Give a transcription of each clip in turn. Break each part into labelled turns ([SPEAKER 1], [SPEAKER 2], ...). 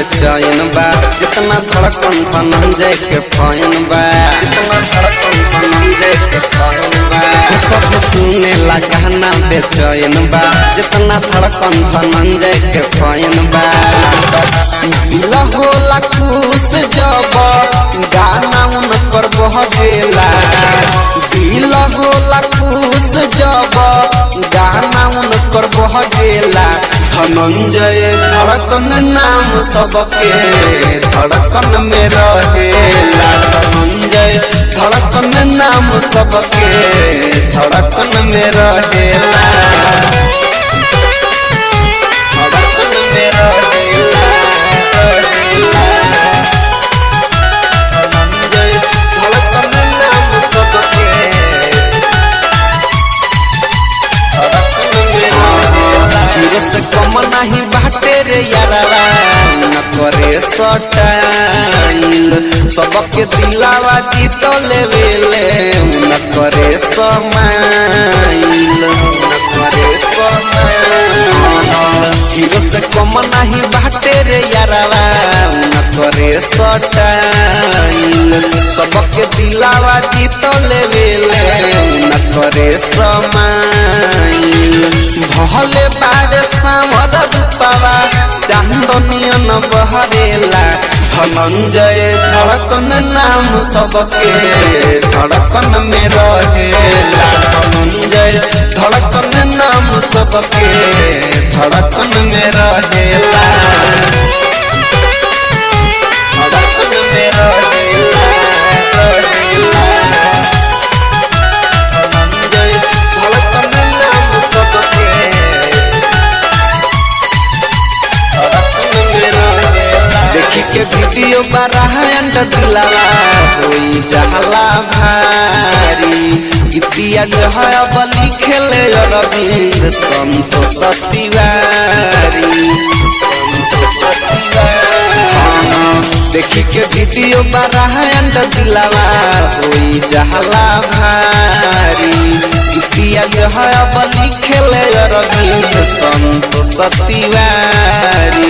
[SPEAKER 1] बेचैन बा जितना धड़कन धनंजय के फैन बा जितना धड़कन धनंजय के फैन बा सब सुने ला गाना बेचैन बा जितना धड़कन धनंजय के फैन बा दिल होला खुश जब गाना उनकर बह गेला दिल होला खुश जब गाना उनकर बह गेला धनंजय धड़कन नाम सबके धड़कन में रहेला धनंजय धड़कन नाम सबके धड़कन में रहेला धड़कन में रहेला रहेला धनंजय धड़कन नाम सबके हीरो से कम नहीं बाटे रे यारावा न करे सटाइल सबके दिलावा जीत लेवेले न करे समाइल न करे समाइल हीरो से कम नहीं बाटे रे यारावा न करे सटाइल सबके दिलावा जीत लेवेले न करे समाइल भले बारे सामर रूपावा चांदनियन बहरेला धनंजय धड़कन नाम सबके धड़कन में रहेला धनंजय धड़कन नाम सबके धड़कन में रहेला धड़कन में रहेला रहेला धनंजय धड़कन नाम सबके देखी के वीडियो बराहंड दिलावा होई जहला भारी गीतिया जो है अब लिखेले अरविंद संतोष तिवारी संतोष तिवारी देखी के वीडियो बराहंड दिलावा होई जहला भारी गीतिया जो है अब लिखेले अरविंद संतोष तिवारी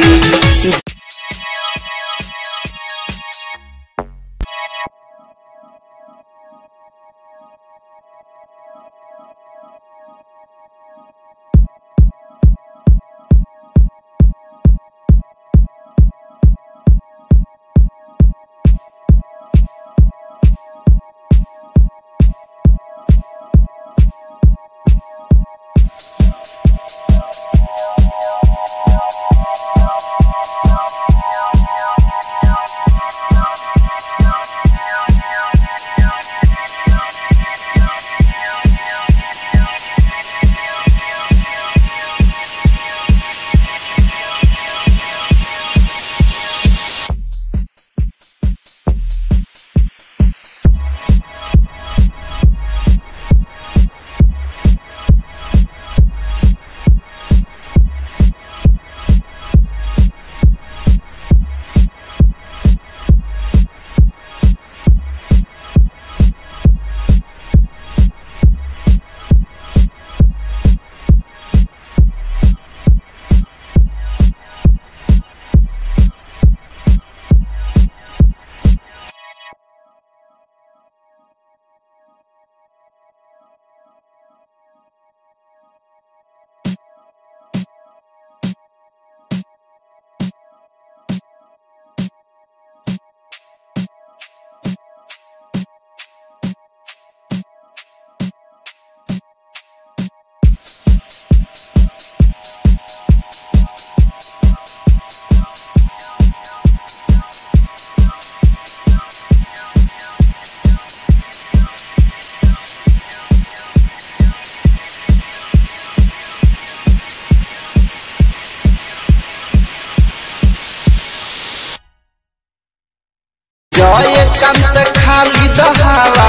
[SPEAKER 1] जय कंत खाली दहावा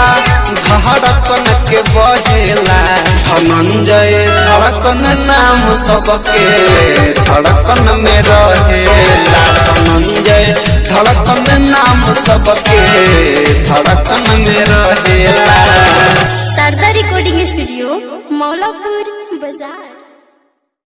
[SPEAKER 1] धड़कन के बहेला धनंजय धड़कन नाम सबके धड़कन में रहेला धनंजय धड़कन नाम सबके धड़कन में रहेला
[SPEAKER 2] शारदा रिकॉर्डिंग स्टूडियो मौलापुर बाजार